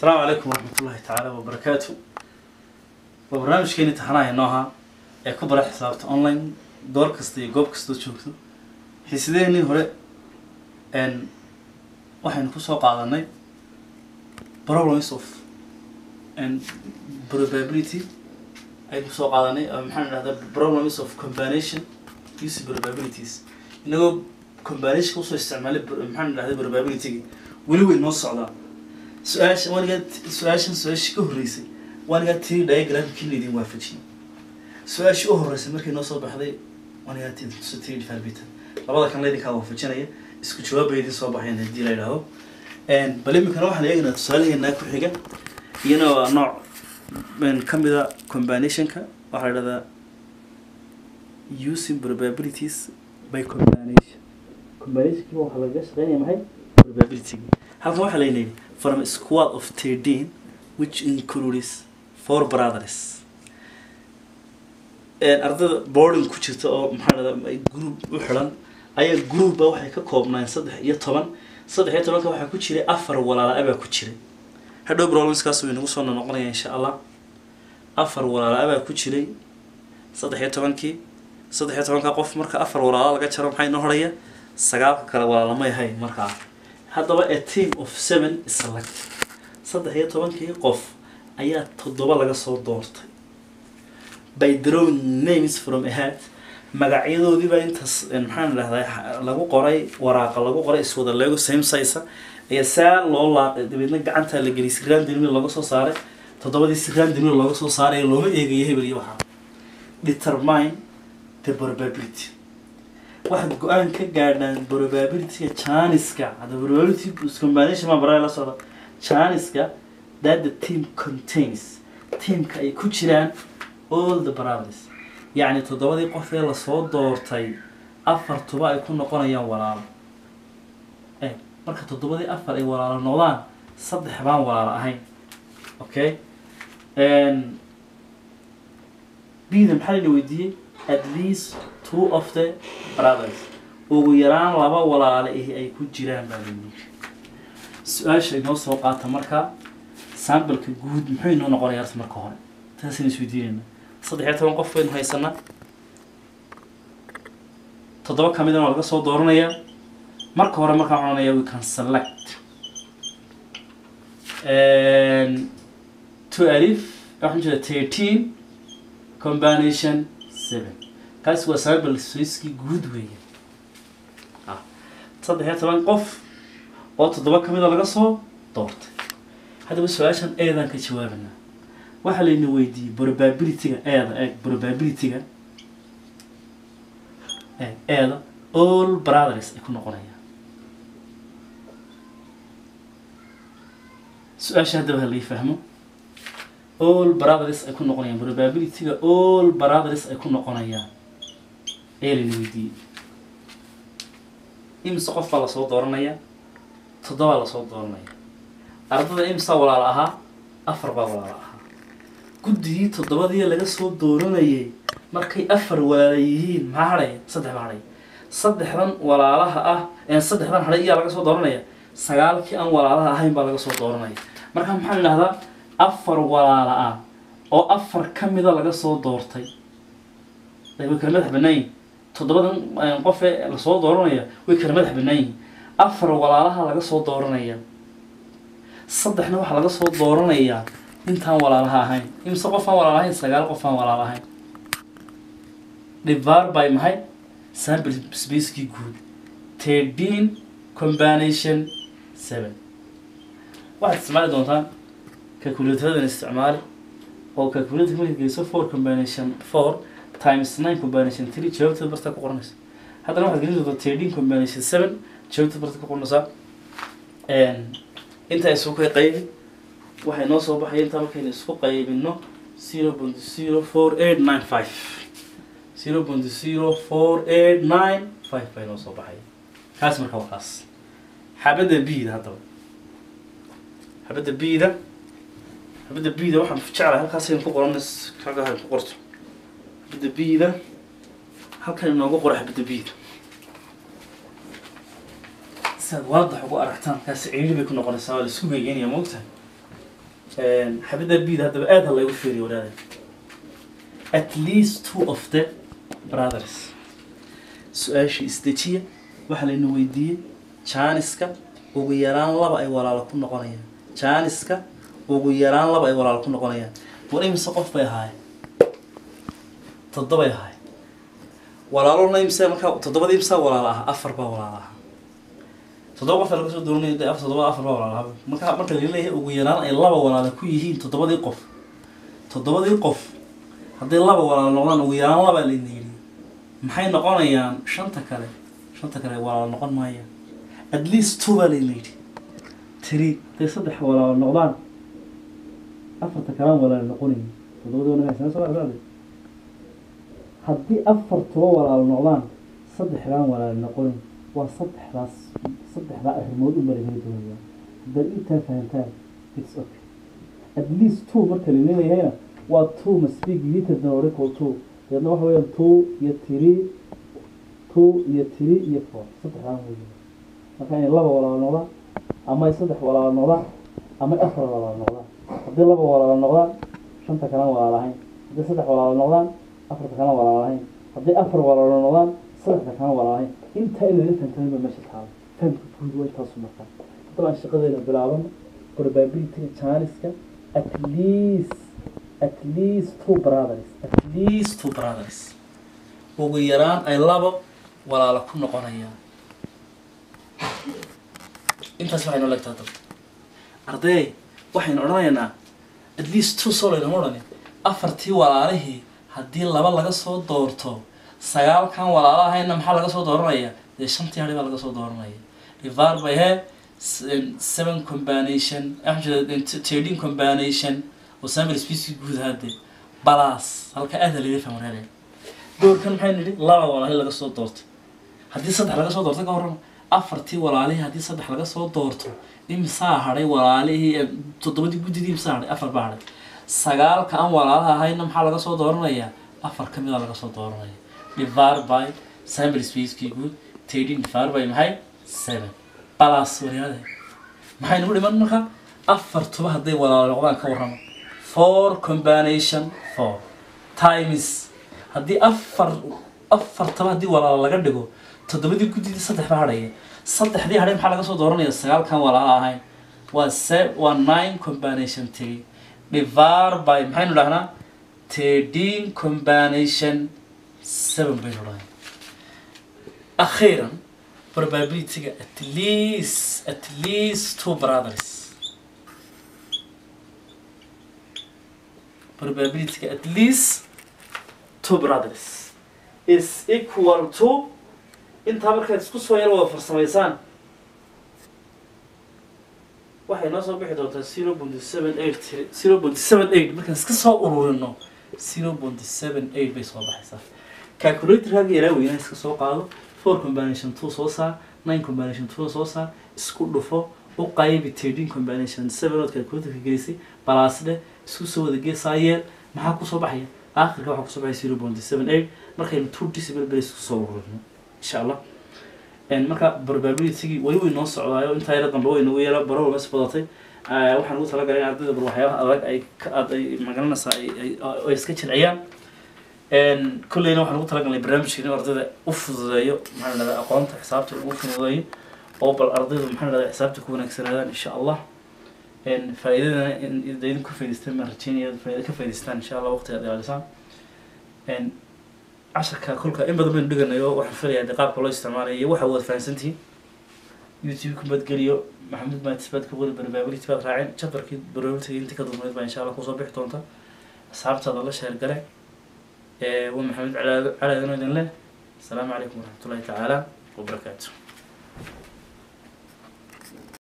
asalaamu calaykum waraxmatullaahi tacaala wabarakaatu waa barnaamijkeeni taxanaha inoo ahaa ee ku bara xisaabta online goor kasta iyo goob kastoo joogto xiisadeenii hore n waxaynu kusoo qaadanay problems of and probability aynu kusoo qaadanay uh, maxaan idhahdaa problems of combination using probabilities inagoo combination usoo isticmaalay br- maxaan idhahdaa probability weli way noo socdaa su-aasha waanigaa su-aashan su-aashii ka horreysay waanigaa tiri diagramkii laydin waafajiyey su-aashii u horreysay markay noo soo baxday waanigaa tiri tusa tiri difarbitan labada kan laydinkaa waafajinaya isku jawaab bay idin soo baxayan haddii la idhaahdo bal iminkana waxaan eegaynaa tusaalaheenaa ku xiga iyana waa nooc n ka mida combinationka waxaa la idhahdaa using probabilities by combination combinationkiiba waxaa lagaga shaqeynaya maxay probability halkan waxaa laynayay from a squad of thirteen which includes four brothers ardayda boarding ku jirta oo maxaa dhahdaa group u xiran ayaa groupba waxay ka koobnaan saddex iyo toban saddex iyo tobanka waxaa ku jiray afar walaala abaa ku jiray hadhow problemskaas way nagu soo noqonaya insha allah afar walaala abaa ku jiray saddex iyo tobankii saddex iyo tobanka qof marka afar walaala laga jaro maxay noo horaya sagaalka kale walaala may ahayn markaa haddaba a team of seven is select saddex iyo tobankii qof ayaa toddoba laga soo doortay by drawing names from a hat magacyadoodiiba intaas maxaan idhahdaa lagu qoray waraaqa lagu qoray iswada leego same size ayaa saa loo laaqay dabeedna gacantaa la geliyay siraan dirmil looga soo saaray toddobadii siraan dirmil looga soo saaray looma eegayo hebel iyo waxaa determine the probability waxaad go-aan ka gaadhaan probabilityga janiska hadda probability combination ma baraa la socda janiska that the team contains teamka ay ku jiraan all the brothers yacni toddobadii qof ee lasoo doortay afartuba ay ku noqonayaan walaalo e marka toddobadii afar ay walaalo noqdaan saddex baan walaalo ahayn okay bida maxaa layna weydiiyey at least two of the brothers ugu yaraan laba walaale ihi ay ku jiraan baa layidhi su-aasha inoo soo qaata markaa sambalka guud muxuu inoo noqonaya horta marka hore taasayna isweydiinayna saddex iyo toban qof baynu haysanaa toddoba ka midana waa laga soo dooranayaa marka hore markaan odhanaya we can select two alif waxaan jeeda thirteen combination seven kaasi waa sample soiskii guud weeye saddex iyo toban qof oo toddoba ka mida laga soo doortay haddaba su-aashan eedaan ka jawaabanaa waxaa layna weydiiyey probabilityga eeda eeg probabilityga eeg eeda all brothers ay ku noqonayaan su-aasha haddaba ha lai fahmo all brothers ay ku noqonayaan probabilityga all brothers ay ku noqonayaan ayaa layna weydiiyey imse qof baa lasoo dooranaya toddobaa lasoo dooranaya ardada imsaa walaalo ahaa afar baa walaalo ahaa guddigii toddobadii laga soo dooranayay markay afar walaala yihiin maxaa hadhaya saddex baa hadhaya saddexdan walaalaha ah saddexdan hadhay iyaa laga soo dooranaya sagaalkii aan walaalaha ahayn baa laga soo dooranaya marka maxaan idhahdaa afar walaala ah oo afar ka mida laga soo doortay way kala madax bannaan yihin toddobadan qof ee lasoo dooranaya way kala madax bannaan yihin afar walaalaha laga soo dooranaya saddexna waxaa laga soo dooranayaa intaan walaalaha ahayn imse qof aan walaal ahayn sagaal qof aan walaal ahayn divar by maxay sample spacekii guud thirteen combination seven waxaad isticmaali doontaan calculataradan isticmaali oo calculator markaad geliso four combination four times nine combination three jawaabteed bartaa ku qoranaysa haddana waxaad gelin doontaa thirteen combination seven jawaabteed bartaa ku qoranaysaa intaa isu ka qaybi waxay noo soo baxaya intaa markaynu isku qaybino zero point zero four eight nine five zero point zero four eight nine five bay noo soo baxaya kaas marka waa kaas xabadda bida haddaba xabadda bida xabadda bida waxaan jeclahay halkaasaynu ku qoran halkaa ku qorto xabadda bida halkan inoogu qora xabadda bida si aad waadax ugu aragtaan kaasi ciiri bay ku noqonaysaa waa la isku geegeynaya moogtahay xabadda bida haddaba aad ha laygu fiiriyo wadaada at least two of the brothers su-aashii isdejiya waxaa layna weydiiyey jaaniska ugu yaraan laba ay walaalo ku noqonayaan jaaniska ugu yaraan laba ay walaalo ku noqonayaan war imise qof bay ahaayeen toddobay ahaayeen walaalona imse markaa toddobadii imsaa walaalo aha afar baa walaalo aha toddoba qof laga soo dooranaya de afar toddoba afar baa walaalo aha marka marka la leeyahay ugu yaraan ay laba walaalo ku yihiin toddobadii qof toddobadii qof hadday laba walaalo noqdaan ugu yaraan labaa layna yidhi maxay noqonayaan shanta kale shanta kale walaalo noqon maayaan at least two baa layna yidhi tiri hadday saddex walaalo noqdaan afarta kalaan walaalo noqonayin toddobadii wanaagsan soo arkaade haddii afartuba walaalo noqdaan saddexdaan walaalo noqonayn waa saddexdaas saddexdaa arrimood u marageli doonaya haddaad intaa fahantaan it's okay at least two marka la leeyahayna waa two must be greater than or equal to deedna waxa weeyaan two iyo three two iyo three iyo four saddexdaan weeye marka inay laba walaalo noqdaan ama ay saddex walaalo noqdaan ama ay afar walaalo noqdaan haddii laba walaalo noqdaan shanta kalan walaalo ahayn haddii saddex walaalo noqdaan afarta kalan walaalo ahayn haddii afar walaalo noqdaan saddexda kalan walaalo ahayn intaa inaga fahamtanin ba meesha taalo fahamka guud waa intaasu markaa haddaba aan shaqadeena bilaabano probabilityga jaaniska at least at least two brothers at least two brothers ugu yaraan ay labo walaalo ku noqonayaan intaas waxaynu legtaa dad arday waxaynu odhanaynaa at least two soo laynama odhanin afartii walaalihii haddii laba laga soo doorto sagaalkan walaalo ahayna maxaa laga soo dooranaya dee shantii hadhi baa laga soo dooranaya divar by he seven combination thirteen combination oo sample species guud hadde balas halka aada laga fahmanaanaya doorkan maxay nidhi laba walaalihi laga soo doortay haddii saddex laga soo doorto ka warrama afartii walaalihii haddii saddex laga soo doorto imsaa hadhay walaalihii toddobadii guddidii imsaa hadhay afar baa hadhay sagaalka aan walaalaha ahayna maxaa laga soo dooranayaa afar ka mida laga soo dooranaya divar by sample spacekii guud thirteen divar by maxay seven balas waryaade maxay nagu dhiman marka afartuba hadday walaalo noqdaan ka warrama four combination four times haddii afar afartaba haddii walaalo laga dhigo toddobadii guddidii saddex baa hadhaya saddexdii hadhay maxaa laga soo dooranaya sagaalkan walaalo ahayn waa se waa nine combination three divar by maxaynu dhahnaa thirteen combination seven baynu dhahay akhiiran probabilityga at least at least two brothers probabilityga at least two brothers is equal to intaa markaad isku soo yar wada farsamaysaan waxay noo soo bixi doontaa zero point seven eight zero point seven eight markaan iska soo ururino zero point seven eight bay soo baxaysaa calculatorkaaga yaraa weynaa iska soo qaado four combination two soo saar nine combination two soo saar isku dhufo u qaybi thirteen combination seven ood calculatorka gelisay balaasdhe isku soo wada geesaa yeel maxaa kusoo baxaya aakhirka waxaa kusoo baxaya zero point seven eight markaynu two decimal base isku soo ururino insha allah marka probabilitygii weli way noo socdaayo intaa yara dambe way nagu yara baro walba isbadatay waxaan ugu talagalay in ardayda bal waxyaabaha adag ay ka aad ay magaranaysaa ay ay ay iska jilciyaan kolleyna waxaan ugu talagalnay barnaamijka in ardayda u fududeeyo maxaa la dhahdaa aqoonta xisaabta ugu fududeeyo oo bal ardaydu maxaa la dhahdaa xisaabta ku wanaagsanaadaan insha allah faa'iidadana in idin ka faa'idaystaan baan rajeynaya faa'iida ka faa'idaystaan insha allah waqti aad ilaalisaan casharka kolka in badan baynu dhiganayo waxaan filayaa dee qaabka loo isticmaalayo iyo waxa waad fahansantihiin youtube ku badgeliyo maxamuud maatis baad ka wada probability baad raaceen chapterkii probability inta ka dulmayd baa insha allah kusoo bixi doonta asxaabtaada la sheer gale waa maxamed calaadano idin leh asalaamu calaykum waraxmatullahi tacaala wabarakaatu